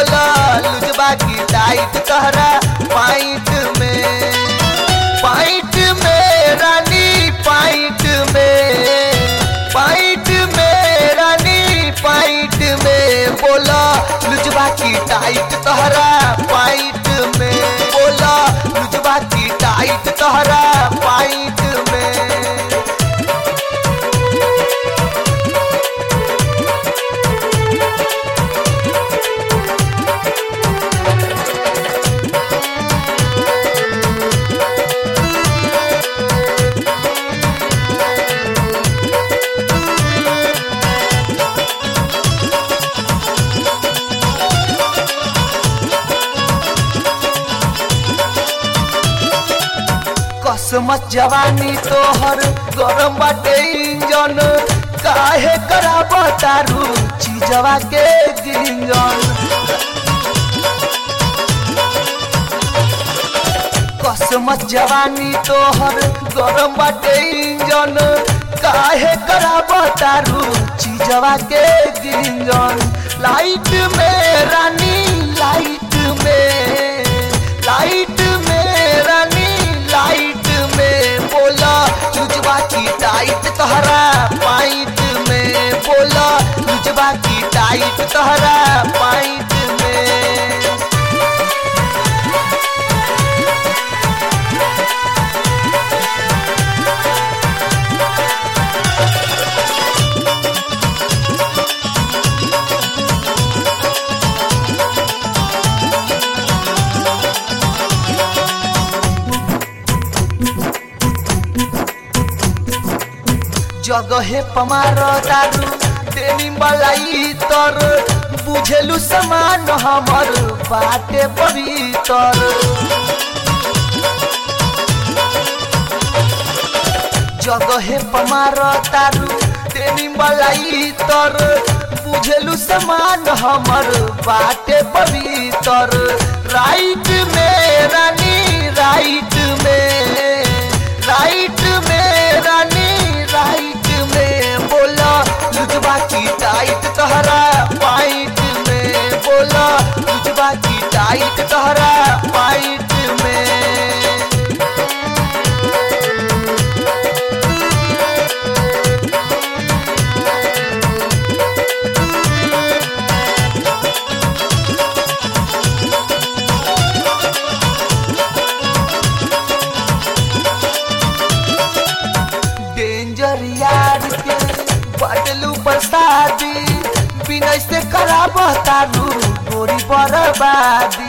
बोला लुजबा की टाइट तहरा पाइट में पाइट में रानी पाइट में पाइट में रानी पाइट में बोला लुजबा की टाइट तहरा पाइट में बोला लुजबा की टाइट तहरा पाइट में कसमत जवानी तोहर गरम बाटे इंजन काहे कराबा तारू चीजवा के गिंजन कसमत जवानी तोहर गरम बाटे इंजन काहे कराबा तारू चीजवा के गिंजन लाइट में रानी लाइट में लाइट में रानी लाइट में बोला लुजबा की टाइट तहरा पाइट में बोला लुजबा की टाइट तहरा पाइट में जगहे पमार दारू देनी मलाई तर बुझेलु समान हमर बाटे पवित्र जगहे पमार दारू देनी मलाई तर बुझेलु समान हमर बाटे पवित्र राइट में रानी राइट में राइट में रानी राइट में बोला लुजबा की टाइट तहरा पाइट में बोला लुजबा की टाइट तहरा पाइट में डेंजर यार के बदलू बरसादी बिना से खराब तारू गोरी बर्बादी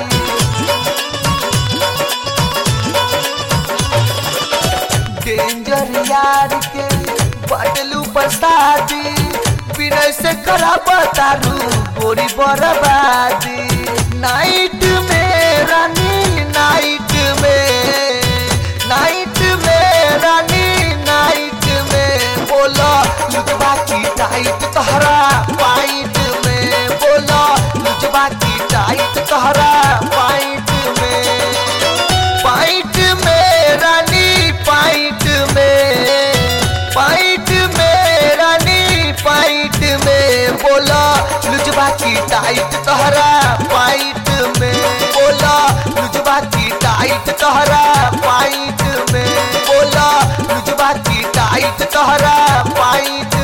डेंजर यार के बदलू बरसादी बिना से खराब तारू गोरी बर्बादी नाइट में रानी नाइट में नाइट में रानी नाइट में बोला लुजबा की टाइट तहरा पाइट में बोला लुजबा की टाइट तहरा पाइट में पाइट में रानी पाइट में पाइट में रानी पाइट में बोला लुजबा की टाइट तहरा पाइट में बोला लुजबा की टाइट तहरा पाइट में बोला लुजबा की टाइट तहरा पाइट